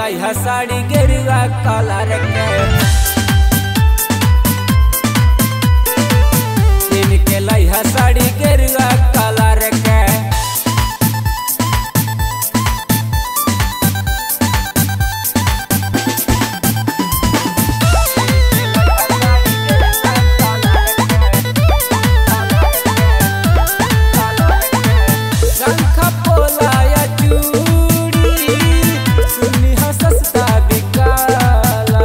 लइहा साड़ी गेरुआ कलर के किन के लइहा साड़ी गेरुआ कलर के शंख पोलाया चूड़ी सुनी हो सस्ता बिकाला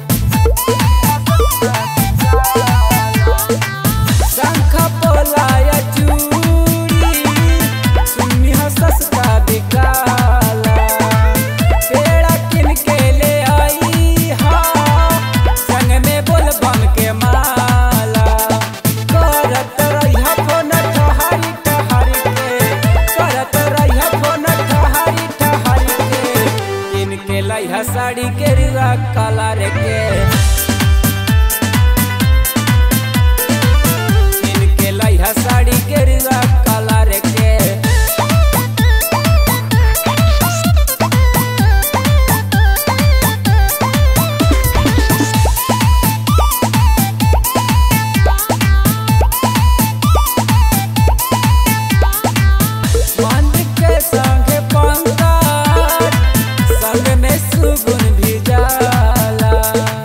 शंख पोलाया चूड़ी सुनी हो सस्ता बिकाला पेड़ा किन के ले आई हा संग में बोल बम के माला करत रहिया फोन ठहरी ठहरी के करत रहिया फोन ठहरी ठहरी के किन के लइहा साड़ी गेरुआ कलर के किन के लइहा साड़ी गेरुआ कलर के मंद के संगे पंकज संग में सुगुन भी जाला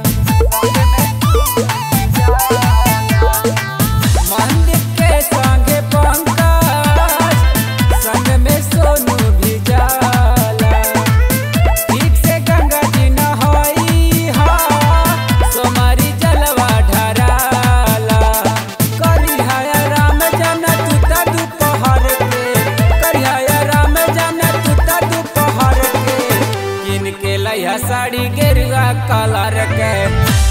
मंद के संगे पंकज संग में सोनू भी जाला ठीक से गंगा जी नहाई हा सोमारी जलवा ढराला करिया राम जाना तुता दोपहर के करिया राम जाना तुता दोपहर के किन के लइहा साड़ी गेरुआ कलर के